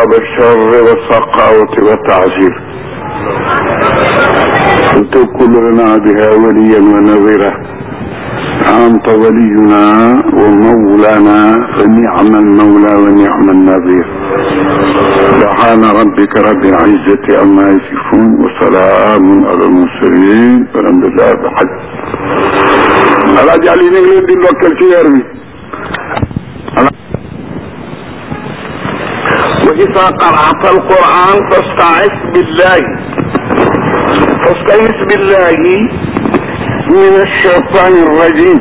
أبا الشر والسقاوة والتعسير أنت كل لنا بها وليا ونذيرا أنت ولينا ومولانا فنعم المولى ونعم النذير سبحان ربك رب العزة عما يصفون وسلام على المرسلين والحمد لله بحج alaaji Ali ñu ngi leen di ndokkeel ci weer wi wa isa qara'ta alquran fasta'is billahi fasta'is billahi min alcheytani arrajim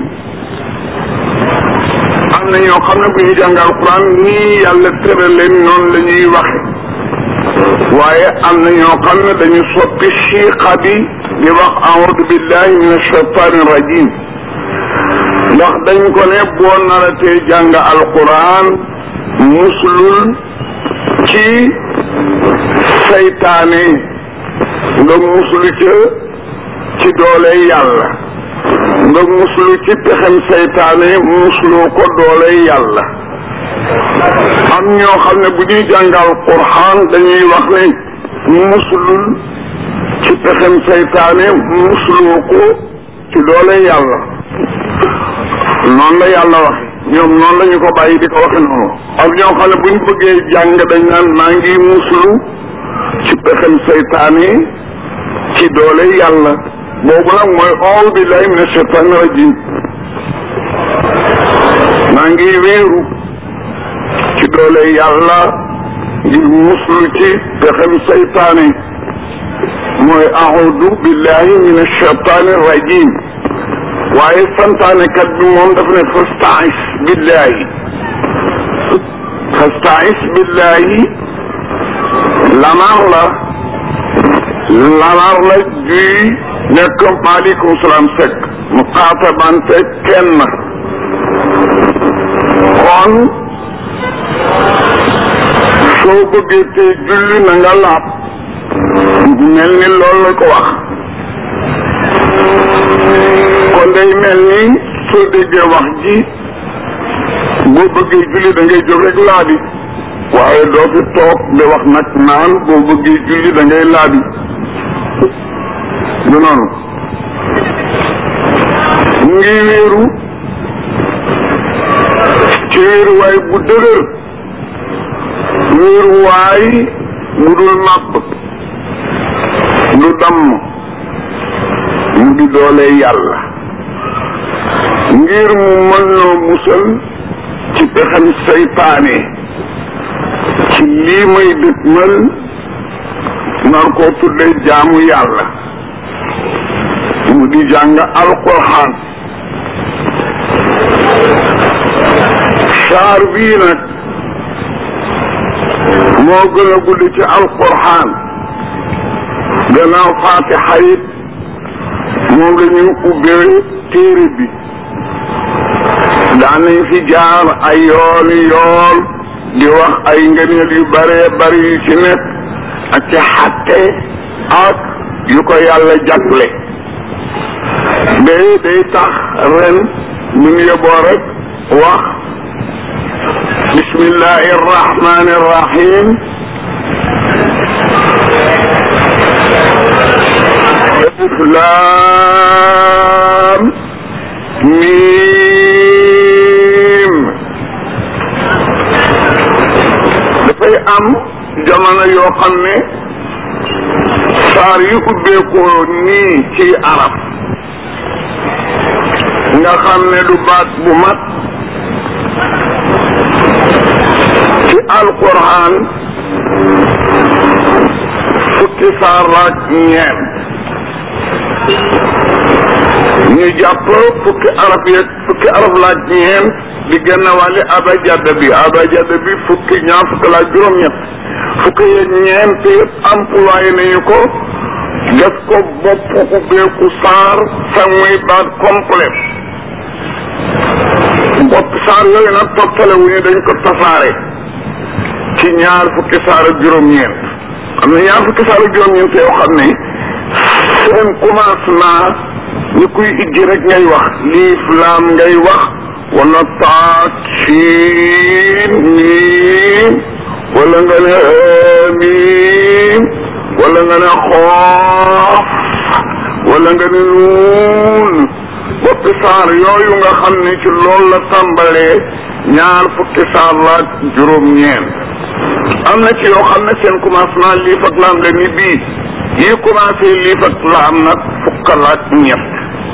am na ñoo xam ne bu ñu jàng alquran nii yàlla tëral leen noonu la ñuy waxe waaye am na ñoo xam ne dañu soppi chiqa bi ñu wax a'udu billahi min alcheytani arrajim ndax dañ ko ne boo naratee jàng alquran muslul ci saytaane nga muslu ca ci doole yàlla nga muslu ci pexem saytaane muslu ko doole yàlla am ñoo xam ne bu ñuy jàng alquran dañuy wax ne muslul ci pexem saytaane muslu ko ci doole yàlla noonu la yàlla waxe ñoom noonu la ñu ko bàyyi di ko waxe noonu ak ñoo xam ne bu ñu bëggee jàng dañ naan maa ngi muslu ci pexem seytaane ci doole yàlla boobu nag mooy audu billahi min ashaytani rajim maa ngi wéeru ci doole yàlla ngir muslu ci pexem seytaane mooy audu billahi min ashaytani rajim waaye santaane kat bi moom dafa ne fasta'is billahi fasta'is billahi lamar la lamar la juy nekk maaleykum salaam sek mu xaatabante kenn kon soo bëggee te julli na nga laab mel ni loolu la ko wax kon day mel ni soo déggee wax ji boo bëggee julli da ngay jóg rek laabi waaye doo fi toog di wax nag naan boo bëggee julli da ngay laabi du noonu mu ngi wéeru ci wéeruwaay bu dëgër wéeruwaay bu dul màbb du damm mu di doole yàlla ngir mu mën noo musal ci pexem saytaane ci lii may dëgmal nar koo tudde jaamu yàlla mu di jàng alquran saar bii nag moo gën a gudd ci alquran gannaaw faatixa it moom la ñu ubbee téere bi daan nañ fi jaar ay yooni yoon di wax ay ngëneel yu bare bari yu ci nekk ak ci xatte ak yu ko yàlla jagle day day tax ren mun yóbboo rek wax bismillahi arrahmani arrahim laam miim dafay am jamono yoo xam ne saar yu ubbeekoo nii ci arab nga xam ne du baat bu mat ci alquran fukki saar laak ñeent ñu jàpp fukki arab yeeg fukki arab laaj ñeent di gën a wàlli abajada bi abajada bi fukki ñaar fukki laaj juróom-ñett fukki yeeg ñeent yëpp employé nañu ko def ko bopp ubbeeku saar sa muy baat complet bopp saar yooyu nag toppale wu ñu dañ ko tasaare ci ñaar fukki saar ak juróom-ñeent am na ñaar fukki saar ak juróom-ñeent yoo xam ne seen commencement ñu kuy ijji rek ngay wax liif laam ngay wax wala taat siin miim wala nga ne amiim wala nga ne xoof wala nga ne nuun boppi saar yooyu nga xam ne ci loolu la tàmbalee ñaar fukki saar la ak juróom-ñeent am na ci yoo xam ne seen commencement liif ak laam la ni bii yi commencé liif ak laam nag fukk la ak ñett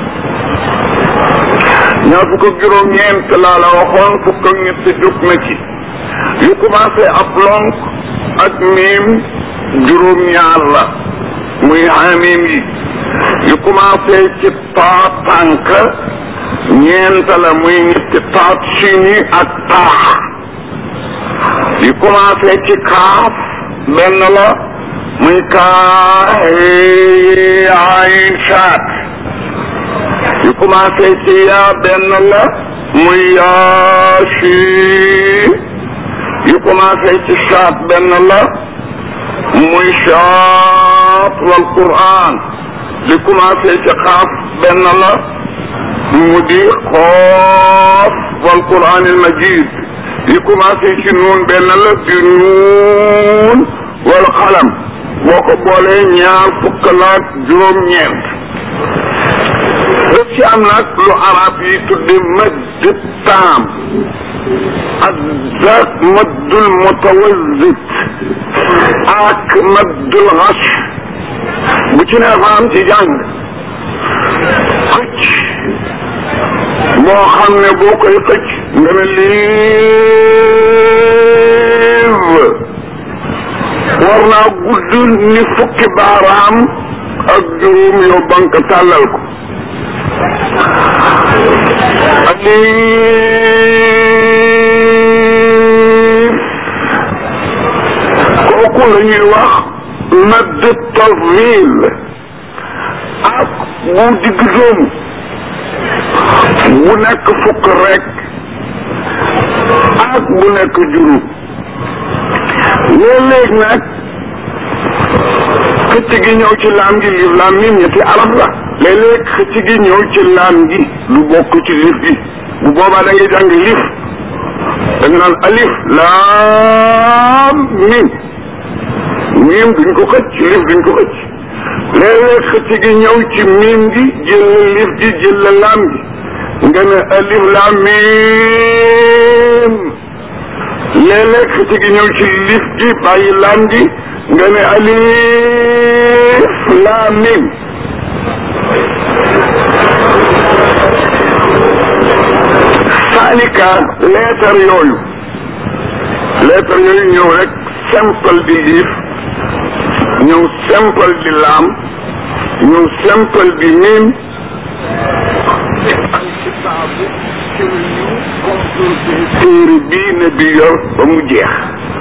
ñaar fukk ak juróom-ñeent laa la waxoon fukk ak ñett jóg na ci yu commencé ab lonk ak miim juróom-ñaar la muy xamim yi yu commencé ci taa tànk ñeent la muy ñetti taat sini ak taax yu commencé ci kaaf benn la muy kaa ayn saat yu commencé ci yaa benn la muy yaa siin yu commencé ci saat benn la muy saat wal quran li commencé ci xaaf benn la mu di xoof wal quran al majid li commencé ci nuun benn la di nuun wal xalam boo ko boolee ñaar fukk laak juróom-ñeent daf ci am nag lu arab yi tudde mëdd taam ak zaat mëddul mutawazit ak mëddul xas bu ci ne dafa am ci jàng xëcc boo xam ne boo koy xëcc nga ne liiv war naa gudd ni fukki baaraam ak juróom yow bank tàllal ko alif kooku la ñuy wax madd tafil ak bu digg doomu bu nekk fukk rek ak bu nekk juróom léeg-léeg nag xëcc gi ñëw ci laam gi liif laam mim ñetti arab la léeg-léeg xëcc gi ñëw ci laam gi du bokk ci liif gi bu boobaa da ngay jàng liif da nga naan alif laam mim mim duñ ko xëcc liif duñ ko xëcc léeg-léeg xëcc gi ñëw ci mim gi jël la liif gi jël la laam gi nga ne alif laam mim léeg-léeg xëcc gi ñëw ci liif gi bàyyi laam gi nga ne alif laam mim saalika leetar yooyu leetar yooyu ñëw rek simple di liif ñëw simple di laam ñëw simple di mim alkitaabu ci lu ñu composé téere bii ne bi yor ba mu jeex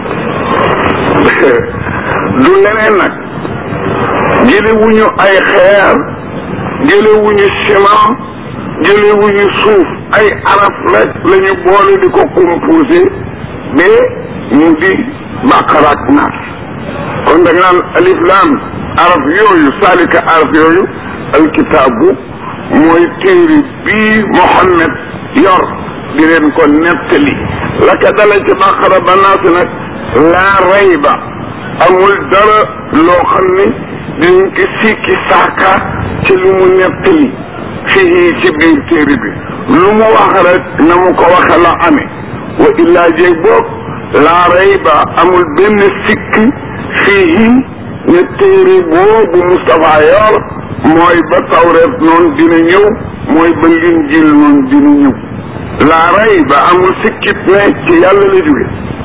du leneen nag jële wuñu ay xeer jële wuñu ciment jële wuñu suuf ay araf rek la ñu boole di ko composé ba mu di baqara ak naas kon da nga naan alif laam araf yooyu saalika araf yooyu alkitaabu mooy téere bii Mohammed yor di leen ko nettali la ka dala ci baqara ba naas nag laa rayba amul dara loo xam ne dinañ ko sikki saaka ci lu mu nettali fii ci biir téere bi lu mu wax rek na mu ko waxe la amee wa illaa jéeg boog laa rayba amul benn sikk fii ne téere boobu Moustapha yor mooy ba tawreet noonu dina ñëw mooy ba linjil noonu dina ñëw laa rayba amul sikkit ne ci yàlla la jóge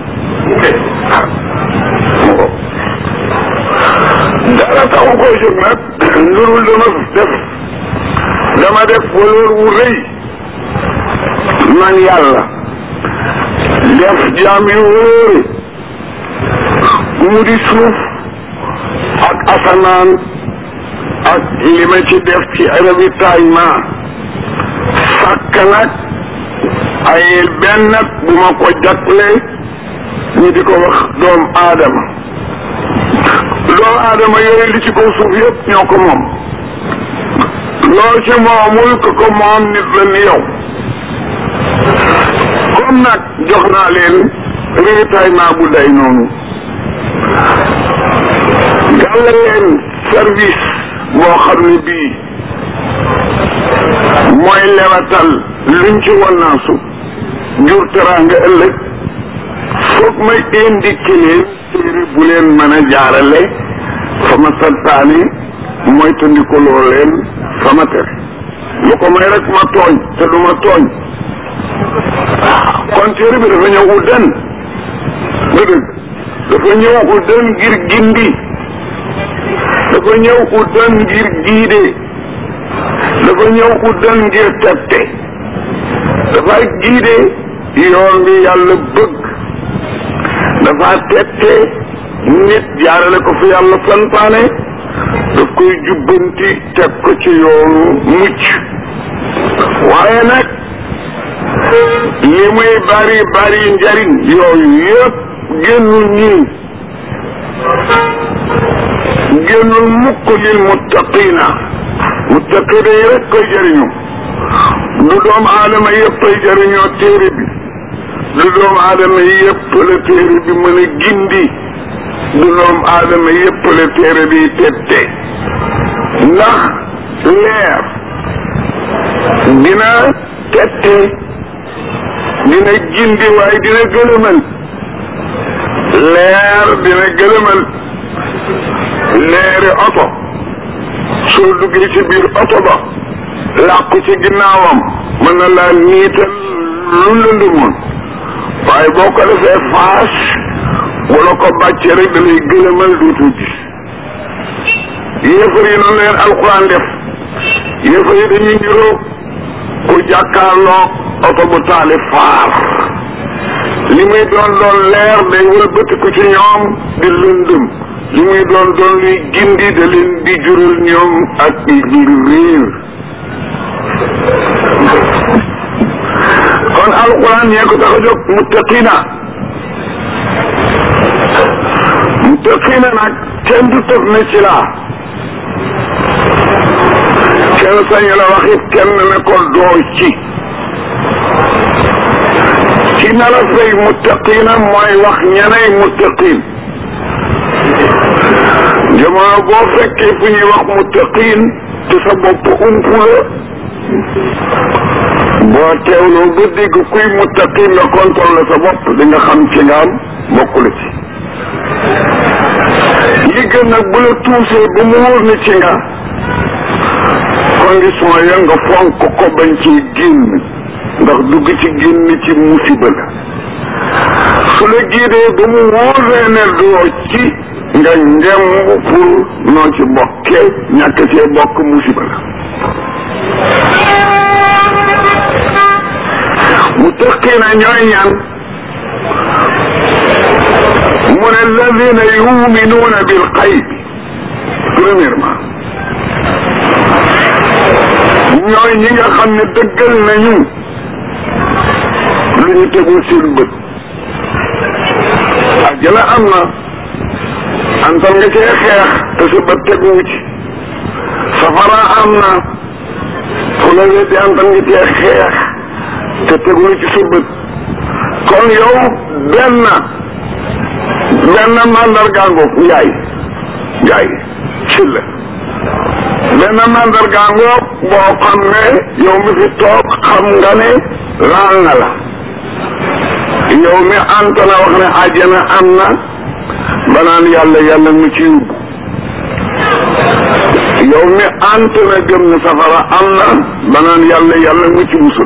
dara taxu koy jóg nag lurul dama def dama def waloor wu rëy man yàlla def jaam yu wóore mu di suuf ak asamaan ak li ma ci def ci ravitaillement sàkk nag ay benn bu ma ko jagle ñu di ko wax doom aadama doomu aadama yooyu li ci kaw suuf yëpp ñoo ko moom loo ci moomul ko ko moom nit la ni yow comme nag jox naa leen ravitaillement bu day noonu leen service boo xam ne bii mooy lewatal luñ ci wannaasu jur teraanga ëllëg foog may indiqué leen téere bu leen mën a jaarale fa ma santaane mooy tandikoloo leen fa ma tere lu ko may rek ma tooñ te du ma tooñ kon téere bi dafa ñëw uddan ba dëgg dafa ñëw uddan ngir gindi dafa ñëw uddan ngir giide dafa ñëw uddan ngir tette dafa giide yoon bi yàlla bëgg dafa tette nit jaarale ko fi yàlla santaane daf koy jubbanti teg ko ci yoonu mucc waaye nag li muy bari bari njariñ yooyu yëpp génnul ñii génnul mukk lil muttaqina muttaqina yi rek koy jëriñu du doomu aadama yëpp ay jëriñoo téere bi du doomu aadama yëpp la téere bi mën a gindi du doomu aadama yëpp la téere bi tette ndax leer dina tette dina gindi waaye dina gëlëmal leer dina gëlëmal leeri oto soo duggee ci biir oto ba làqu ci ginnaawam mën na laa niital lu lëndëmoon waaye boo ko defee faas wala ko bàccee rek da lay gëlëmal dootu gis yéefar yi noonu leen alquran def yéefar yi dañuy niroo ku jàkkaarloo oto bu taali faar li muy doon doon leer day wëlbatiku ci ñoom di lëndëm li muy doon doon luy gindi da leen di jural ñoom ak ngir réer kon alquran ñee ko tax a jóg muttaqina muttaqina nag kenn du tëf ne ci laa kenn sañu la wax it kenn ne ko doo ci ci na la fay muttaqina mooy wax ñeney muttaqin jamono boo fekkee fu ñuy wax muttaqin te sa bopp umpu la boo teewloo ba dégg kuy muttaqin nga contrôle sa bopp di nga xam ci nga am bokk la ci li gën nag bu la tuusee ba mu wóor ni ci nga condition ya nga fonk ko bañ ci génn ndax dugg ci génn ci musiba la su la giidee ba mu wóoree ne doo ci nga ngemb pour noo ci bokkee ñàkk cee bokk musiba la mu tëqina ñooy ñan mu ne alladina yuminuuna bil xayb premièrement ñooy ñi nga xam ne dëggal nañu lu ñu tegul seen bët àjjana am na antal nga cee xeex te sa bët teguwu ci safara am na fu la weddi antal nga cee xeex te tegulu ci sa bët kon yow benn benn mandargaango njaay njaay ci la benn mandargaango boo xam ne yow mi fi toog xam nga ne laal na la yow mi anta na wax ne àjjana am na banaan yàlla yàlla mu ci yóbbu yow mi ant na gëm ne safara am na banaan yàlla yàlla mu ci musul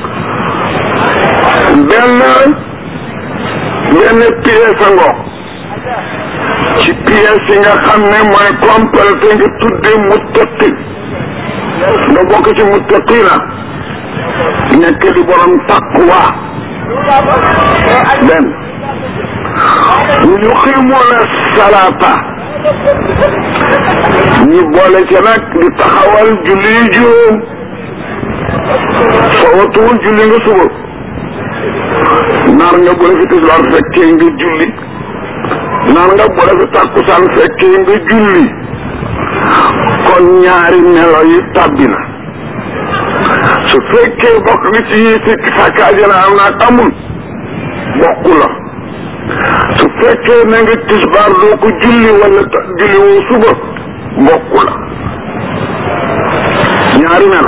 benn benn pièce ngo ci pièce yi nga xam ne mooy complété nga tudde muttaqi nga bokk ci muttaqina nekk di borom taqwa benn yuqimuna salata ñu boole ca nag di taxawal julli juróom soo watuwul julli nga suba naar nga bu la fi tisbaar fekkee nga julli naar nga bu la fi tàkkusaan fekkee nga julli kon ñaari melo yi tàbbi na su fekkee bokk nga ci yi sikk sàkk ajana am naag amul bokku la su fekkee na nga tisbaar doo ko julli wala julli woo suba bokku la ñaari melo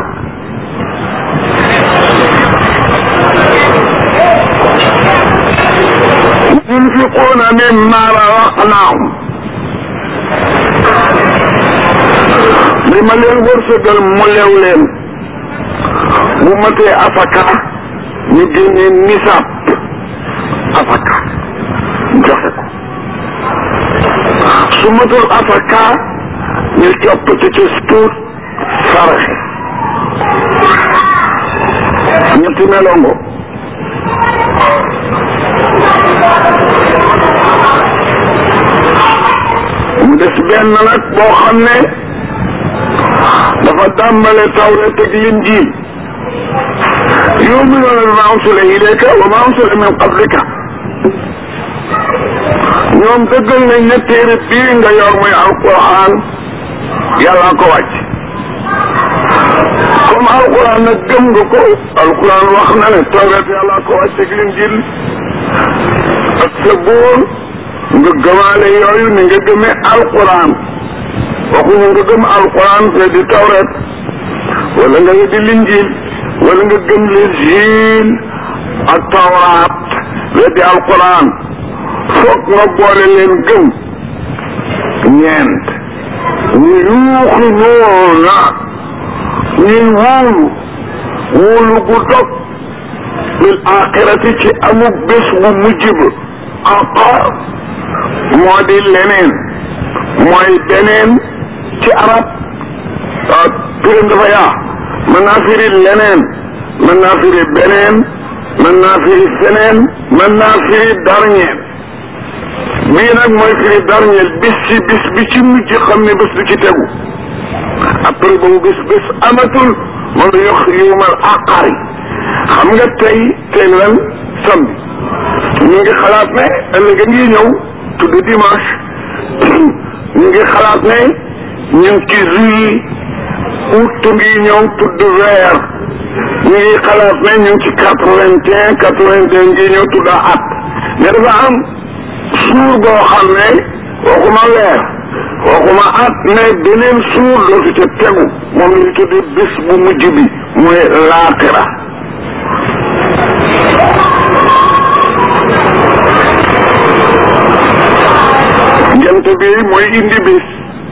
yunfiquuna mimma razaqnaahum li ma leen wërsëgal mu lew leen bu matee asaka ñu génnee nisaab asaka joxe ko su matul asaka ñu coppati ci tuut saraxe ñetti melongo mu des benn nag boo xam ne dafa tàmbale tawret ak linjiil yu'minuuna bimaa unsila ilayka wa maa unsila min qablika ñoom dëggal nañ ne téere bii nga yor muy alquran yàlla ko wàcc comme alquran nag gëm nga ko alquran wax na ne tawret yàlla ko wàcc ak linjiil ak sabuur nga gëmaale yooyu ni nga gëmee alquran waxuñu nga gëm alquran ne di tawret wala nga di linjiil wala nga gëm linjiil ak tawraat ne di alquran foog nga boole leen gëm ñeent ñu yuuxi noona ñuy wóolu wóolu gu dog bil axirati ci amuk bés bu mujj ba aqar moo di leneen mooy beneen ci arab turam dafa yaa mën naa firi leneen mën naa firi beneen mën naa firi feneen mën naa firi darñeel bii nag mooy firi darñeel bis ci bis bi ci mujj xam ne bés du ci tegu après boobu bis bés amatul moom la yox yuumal aqari xam nga tey tey lan samedi ñu ngi xalaat ne ëllëg a ngi ñëw tudd dimanche ñu ngi xalaat ne ñu ngi ci juillet août ngi ñëw tudd weer ñu ngi xalaat ne ñu ngi ci quatre vingt et un quatre vingt et un ngi ñëw tudd at mais dafa am suur boo xam ne waxuma weer waxuma at ne beneen suur dootu ca tegu moom la ñu tuddi bés bu mujj bi mooy laaxira jant bi mooy indi bis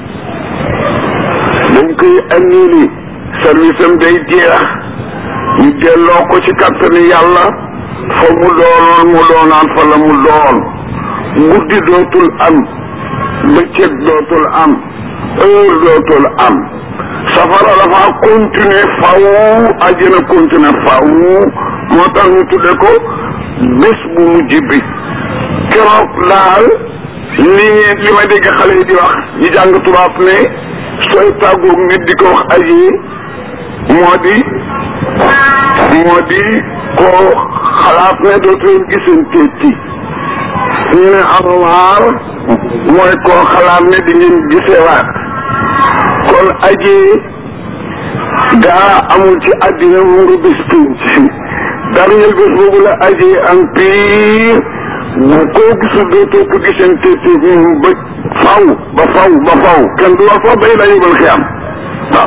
dañ koy annulé service am day jeex ñu delloo ko ci kattani yàlla fa mu doonoon mu doonaan fa la mu doon guddi dootul am bëccëg dootul am heure dootul am safara dafa continuer faw àjjana continuer faw moo tax ñu tudde ko bés bu mujj bi keroog daal li ngeen li ma dégg xale yi di wax ñi jàng tubaab ne sooy tàggoog nit di ko wax aji moo di moo di koo xalaat ne dootu leen gisanteeti ñu ne alwaar mooy koo xalaat ne di ngeen gisewaat kon aji gaa amul ci àddina mu nga bés pinc dernier bés boobu la aji am pire bu koo gisul dootoo ko gisante te ba faw ba faw ba faw kenn du wax sax bay la yóbbal xiyam waaw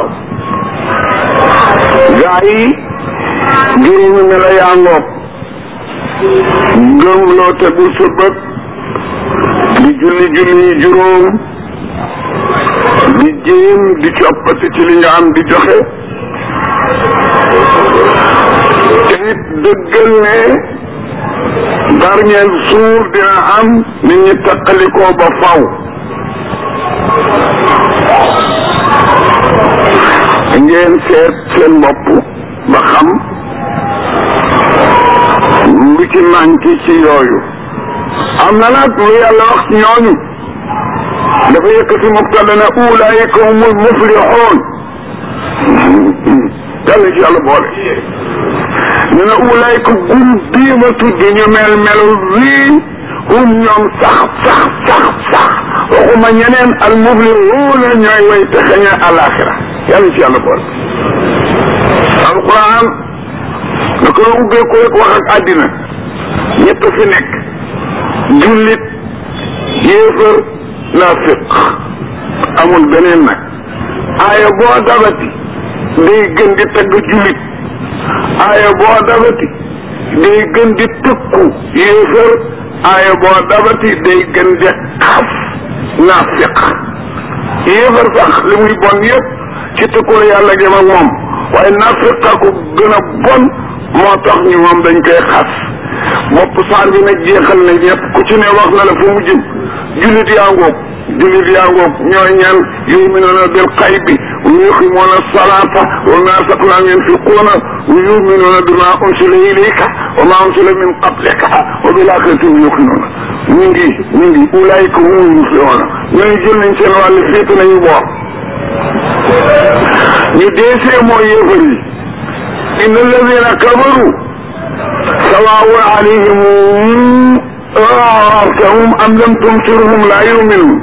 gaa yi juróomi mela yaa ngoog ngëm loo tegul sa bët di julli julli juróom di jéem di coppati ci li nga am di joxe te it dëggal ne dernier jour dina am nit ñi taqalikoo ba faw ngeen seet seen bopp ba xam lu ci manqué ci yooyu am na nag lu yàlla wax ci ñooñu dafa yëkkati mubtada ne ulaayika humul muflixoon yàlla ci yàlla boole ñu ne ulaayika gum bii ma tudd ñu mel melu wii hum ñoom sax sax sax sax waxuma ñeneen al muflixuuna ñooy way texe ña alaxira yàlla ci yàlla boole alquran da ko ubbee ko rek wax ak àddina ñëpp fi nekk jullit yéefar naafiq amul beneen nag aaya boo dabati day gën di tagg jullit aaya boo dabati day gën di tëkku yéefar aaya boo dabati day gën di xas naafiq yéefar sax li muy bon yëpp ci tëkkul yàlla jëm ak moom waaye naafiqa ko gën a bon moo tax ñu moom dañ koy xas bopp saar bi nag jeexal na ñëpp ku ci ne wax na la fu mu jëm jullit yaa ngoog jullit yaa ngoog ñooy ñaan yuminuuna bil xaybi wa yuqimuuna salaata wa mimmaa razaqnaahum yunfiquuna wa yuminuuna bimaa unsila ilayka wa maa unsila min qablika wa bil aaxirati hum yuuqinuuna ñu ngi ñu ngi ulaayika humul muflihuuna ñooñu jël nañ seen wàll féete nañu boor ñu deesee mooy yéefar yi inna alladina kafaru sawaawun alayhim anzartahum am lam tunzirhum laa yuminuun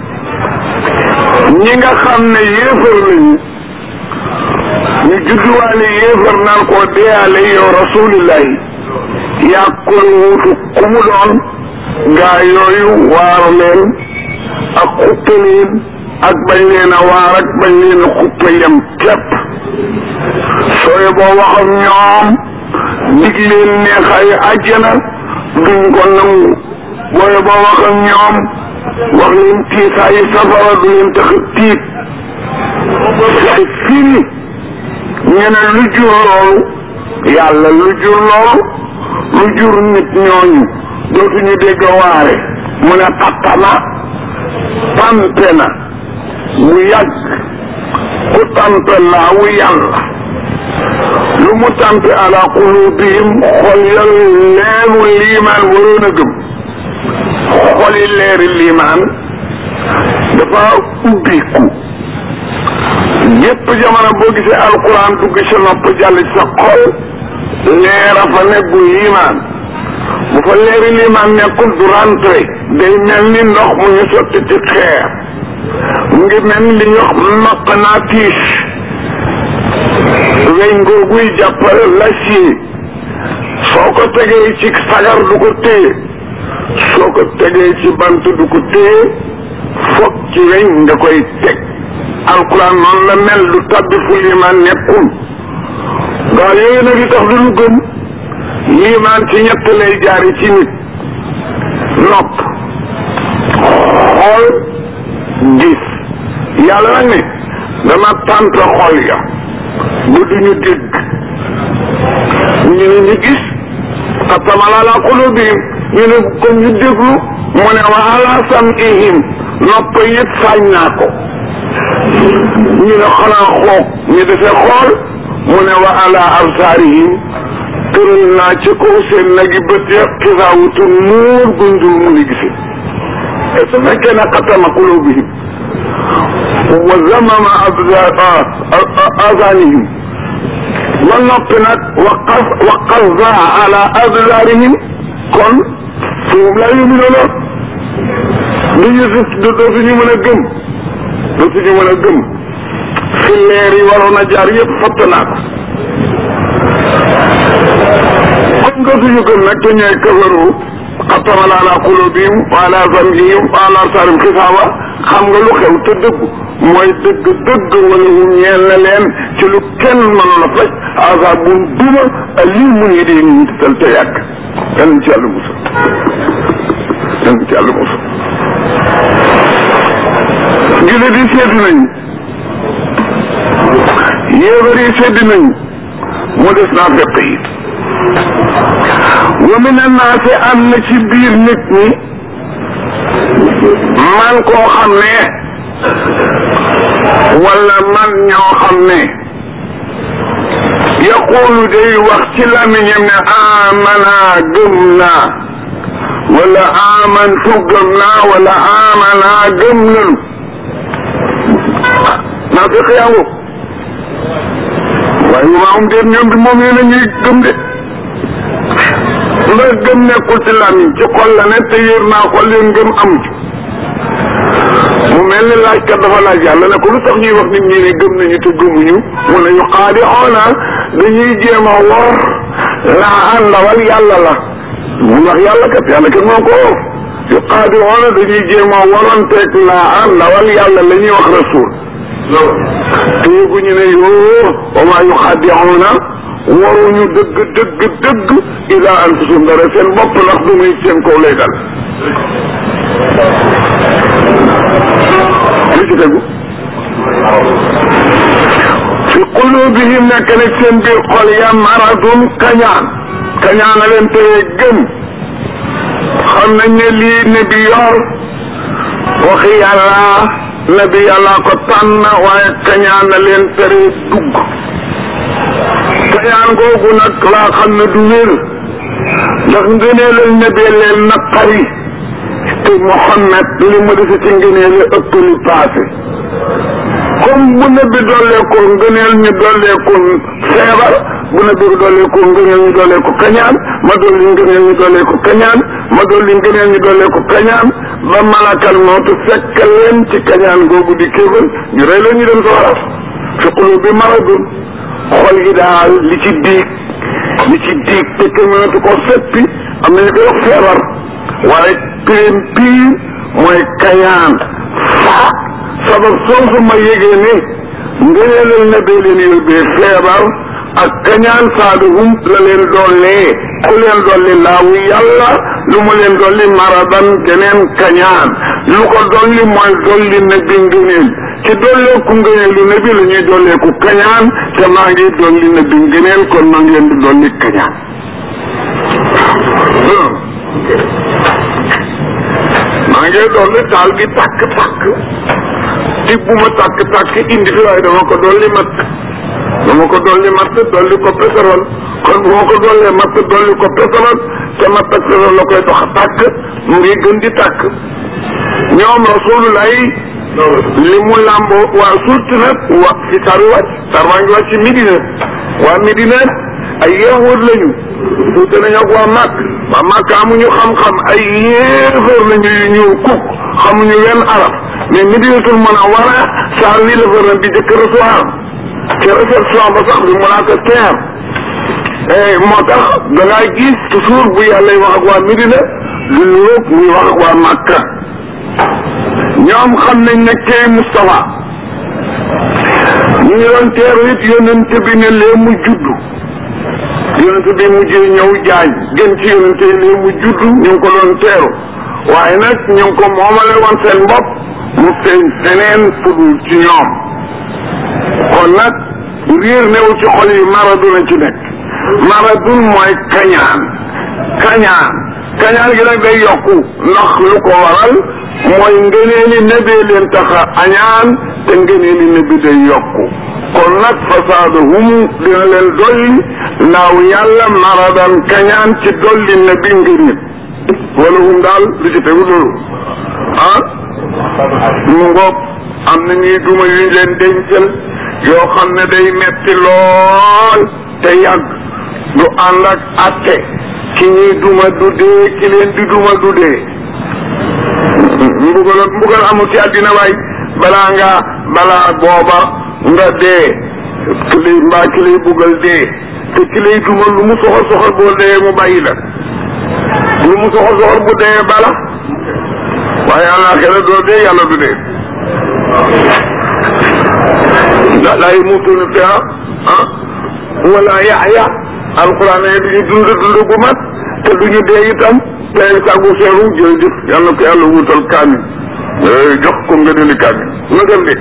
ñi nga xam ne yéefar lañu ñu judduwaale yéefar naan koo deeyaale yow rasulillahi yaa koy wuutu ku mu doon gaa yooyu waar leen ak xuppe leen ak bañ leen a waar ak bañ leen a xuppe yem képp sooye boo wax ak ñoom dig leen neexaay àjjana duñ ko nangu booye boo wax ak ñoom wax leen tiisaayi safara du leen tax tiit c'est fini ñu ne lu jur loolu yàlla lu jur loolu lu jur nit ñooñu dootuñu dégg waare mu ne tattama tampe na bu yàgg ku tampe laa wu yàlla lu mu tampe ala qulubihim xol yal leeru liimaan waroon a gëm xoli leeri liimaan dafa ubbiku yépp jamono boo gisee alquran dugg sa nopp jàll ci sa xol leera fa nekku liimaan bu fa leeri liimaan nekkul du rentré day mel ni ndox mu ñu sotti ci xeer mu ngi mel ni li ñuy wax maqnaatis weñ googuy jàppale l'acier soo ko tegee ci sagar du ko téye soo ko tegee ci bant du ko téye foog ci weñ nga koy teg alquran noonu la mel du tabbi fu liimaan nekkul gaa yooyu nag li tax du ñu gëm liimaan ci ñett lay jaari ci nit nopp xool gis yàlla nag ne dama tànt xol ya bu duñu dégg ñu ne ñu gis xatamala ala qulubihim ñu ne comme ñu déglu mu ne wa ala sam'ihim nopp yëpp sañ naa ko ñu ne xanaa xoog ñu defee xool mu ne wa ala absaarihim tëral naa ci kaw seen nag yi bët ya xisaawutu muur gundul mu ni gisi et su fekkee ne xatama qulubihim wa zamama azanihim ba noppi nag wa qas wa qasda ala absaarihim kon foofu laa yuminuuna duñu si dootuñu mën a gëm dootuñu mën a gëm fi leer yi waroon a jaar yëpp fatt naa ko comme dootuñu gëm nag te ñooy kafaru xattamal ala qulubihim wa ala sam'ihim wa ala absaarihim xisaawa xam nga lu xew te dëgg mooy dëgg dëgg wala hu ñeel na leen ci lu kenn mënoon a faj azabun duma alimun yi dee ñu tal te yàgg yal nañ ci yàlla musal yal nañ ci yàlla musal jullit yi seddu nañu yéefar yi sedd nañu mu des naa fekk yi wa min annaasi am na ci biir nit ñi man koo xam ne wala man ñoo xam ne yaqulu day wax ci lamiñam ne amana gëm naa wala amantu gëm naa wala amana gëm nanu naa fekk yaa ngo waaye yu maa um déet ñoom bi moom yéen a ñuy gëm de ndax gëm nekkul ci làmmiñ ci xol la ne te yër naa xol leen gëm amu ci mu mel ni laajkat dafa laaj yàlla ne ko lu tax ñuy wax nit ñi ne gëm nañu te gëmuñu mu ne ñu xaadi xoona dañuy jéem a wor laa àndawal yàlla la mu wax yàlla kat yàlla kat moo ko wor yu xaadiroona dañuy jéem a waranteeg laa ndawal yàlla la ñuy wax rasul te yëguñu ne yoo wa maa yu xaadiroona waruñu dëgg dëgg dëgg ila anfusum dara seen bopp ndax du muy seen kaw lay dal li ci tegu fi qulubihim nekk nag seen biir xol ya maradun kañaan kañaan a leen teye gëm xam nañ ne lii ne bi yor waxi yàlla ne bi yàlla ko tànn waaye kañaan a leen tere dugg kañaan googu nag laa xam ne du wér ndax ngëneelal ne bee leen naqari te Muhammad li mu dese ci ngëneel ëpp li paase comme bu nabi dolleeku ngëneel ñu dolleeku feebar bu nabi dolleeku ngëneel ñu dolleeku kañaan ma dolli ngëneel ñu dolleeku kañaan ma dolli ngëneel ñu dolleeku kañaan ba malakal mawtu fekk leen ci kañaan googu di kéefal ñu rey leen ñu dem sawara fi qulub bi maradun xol yi daal li ci diig li ci diig te kenn mënatu ko seppi am nañu koy wax feebar waaye pirim piir mooy kañaan fa sabab soosu ma yégee ne ngëneelal na bee leen yóbbee feebar ak kañaan saaduhum la leen dollee ku leen dolli laawu yàlla lu mu leen dolli maradan geneen kañaan lu ko dolli mooy dolli na bi ngëneel ci dolleeku ngëneelu na bi la ñuy dolleeku kañaan te maa ngi dolli na bi ngëneel kon maa ngi leen di dolli kañaan maa ngi dolli taal gi tàkk-tàkk di bu ma tàkk-tàkk indi fi waaye dama ko dolli matt dama ko dolli matt dolli ko pétrole kon bu ma ko dollee matt dolli ko pétrole te matt ak pétrole la koy dox tàkk mu ngi gën di tàkk ñoom rasulullah li mu làmboo waa surtout nag wa fi taru wàcc tar waa ngi wàcc ci Medina waa Medina ay yahud lañu tuute nañu ak waa Màkk waa Màkk amuñu xam-xam ay yéefar lañu yu ñëw kuk xamuñu wenn arab mais Medinatul Munawwara saar wii la fa bi jëkk recevoir te réception ba sax bi mu laa ko teer moo tax da ngaa gis toujours bu yàlla wax ak waa Medina lu nuroog muy wax ak waa Màkka ñoom xam nañ ne kay Moustapha ñu ngi doon teeru it yonent bi ne lee mu juddu yonent bi mujjee ñëw jaañ gën ci yonent yi lee mu juddu ñu ngi ko doon teeru waaye nag ñu ngi ko moomale woon seen bopp mu feeñ feneen fudul ci ñoom kon nag riir newu ci xol yi maraduna ci nekk maradun mooy kañaan kañaan kañaan gi nag day yokku ndax lu ko waral mooy ngëneeli nebee leen taxa añaan te ngëneeli nebi day yokku kon nag fasaadahum dina leen dolli naaw yàlla maradan kañaan ci dolli nebi ngëneel wala hum daal li ci tegu loolu ah mu ngoog am na ñuy duma yuñ leen dencal yoo xam ne day metti lool te yàgg du ànd ak atte ki ñuy duma du dee ki leen di duma du dee mbugal mbugal amul ci àddina waay balaa nga balaa booba nga dee ki lay mbaa ki lay buggal dee te ki lay duma lu mu soxor soxor boo dee mu bàyyi la lu mu soxor soxor bu dee bala waaye àllaaxira doo dee yàlla du dee ndax laa yamuutuuna fiihaa ah wala yaxya alquran ne duñu dund dund gu mat te duñu dee itam tey sàggu seeru jërëjëf yàlla ko yàlla wutal kaamil jox ko nga dindi kaamil nga dem de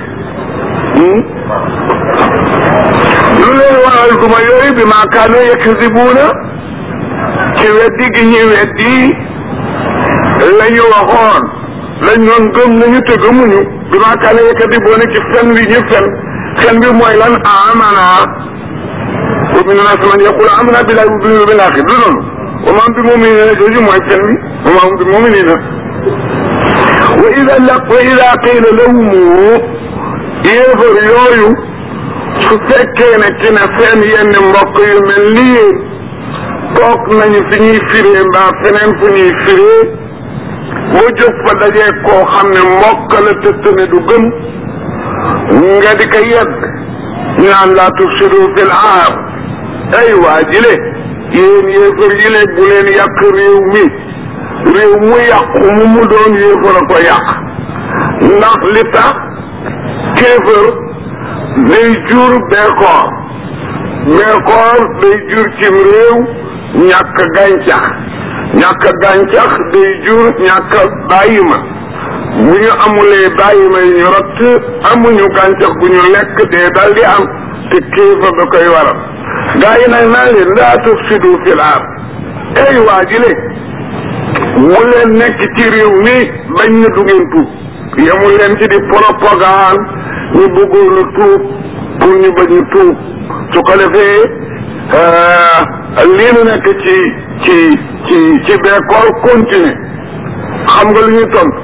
lu leen waral duma yooyu bi maa kaanu yakzibuuna ci weddi gi ñuy weddi la ñu waxoon lañ doon gëm nañu te gëmuñu bi maa kaanu yakzibuuna ci fen wi ñu fen fen bi mooy lan amana wa mina naas man yaqulu amanna billahi wa bil aaxir du noonu wa maa hum bi mu'miniina jooju mooy fen bi wa maa hum bi mu'miniina wa ida la wa ida qiila lahum yéefar yooyu su fekkee ne ci ne seen yenn mbokk yu mel ni yéen toog nañu fi ñuy firee mbaa feneen fu ñuy firee boo jóg fa dajee koo xam ne mbokk la tëtt ne du gëm nga di ko yedd ñu naan laa tufsidu fil ard ay waa jile yéen yéefar yi le bu leen yàq réew mi réew mu yàqu mu mu doon yéefar a ko yàq ndax li tax kéefër day jur beekoor beekoor day jur cim réew ñàkk gàncax ñàkk gàncax day jur ñàkk bàyyi ma bu ñu amulee bàyyi ma yi ñu rott amuñu gàncax gu ñu lekk dee dal di am te kéefër da koy waral gaa yi nag naa leen laa tufsidu fil ard ey waa ji le mu leen nekk ci réew mi bañ na du ngeen tuub yemul leen ci di propagande ñu bëggoon a tuub pour ñu bañ a tuub su ko defee lii nu nekk ci ci ci ci bekkoor continuer xam nga lu ñuy tontu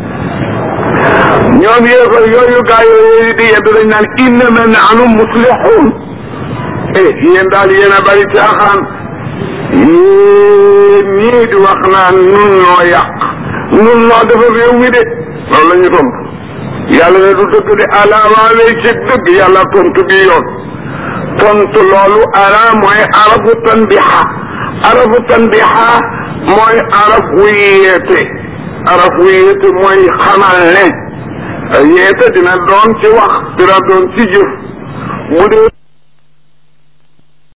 ñoom yéefar yooyu gaa yooyu di yedd dañ naan innama nahnu muslihun eh yéen daal yéen a bari caaxaan yéen ñii di wax naan nun noo yàq nun noo defar réew mi de loolu la ñu tontu yàlla ne du dëgg de ala waa lay ci dëgg yàlla tontu bi yoon tontu loolu ala mooy arafu tanbiha arafu tanbiha mooy araf wu yeete araf wu yeete mooy xamal ne yeete dina doon ci wax dina doon ci jëf bu dee